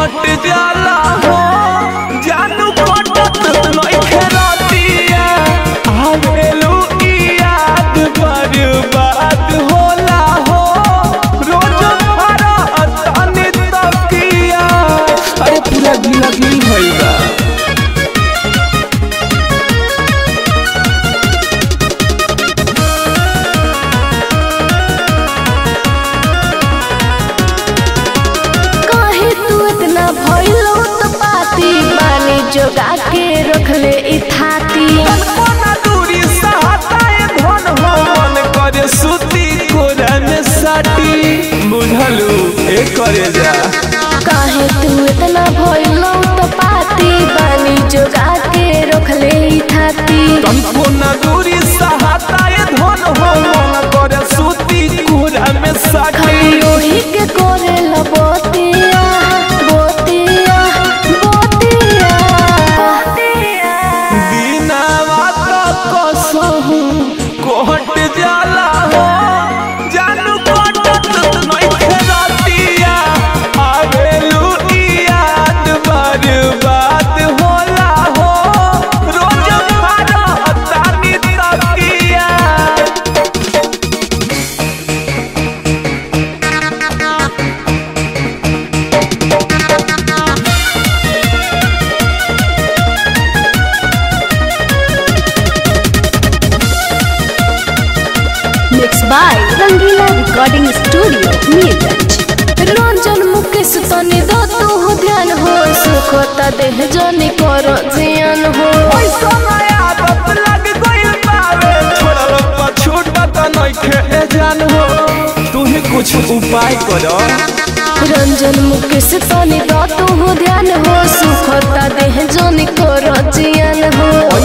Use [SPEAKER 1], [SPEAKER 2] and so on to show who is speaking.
[SPEAKER 1] हट जाला हो जानू कटत नइखे रतिया आवेलू ई याद बर्बाद होला हो रोज भरा तनी तकिया अरे पूरा गिला गिल भइल बा
[SPEAKER 2] काहे तू इतना भइलो तो पाती पानी जोगा के रखले ई थाती
[SPEAKER 1] कोना दूरी सहताए धन हो मन करे सुती कोरा में साटी बुझलू ए करे जा
[SPEAKER 2] काहे तू इतना भइलो तो पाती पानी जोगा के रखले ई थाती
[SPEAKER 1] तन कोना दूरी सहताए धन हो मन करे सुती कोरा में साटी
[SPEAKER 2] खाली ओही के करे लबोतिया बोतिया बोतिया
[SPEAKER 1] बिना बात कसहू कोहट जाला हो जानू कटत नइखे रतिया आवेलू ई याद बर्बाद होला हो रोज मारा तानी तकिया
[SPEAKER 2] mix by Rangeela recording studio Mirganj Ranjan Mukesh तनी दो तू हो ध्यान हो सुखता देह जनी करो जियान हो
[SPEAKER 1] पैसा नया आदत लग गइल बावे छोड़ल छूटत नइखे ए जान हो तू ही कुछ उपाय करो
[SPEAKER 2] रंजन मुकेश तनी दो तू हो ध्यान हो सुखता देह जनी करो जियान हो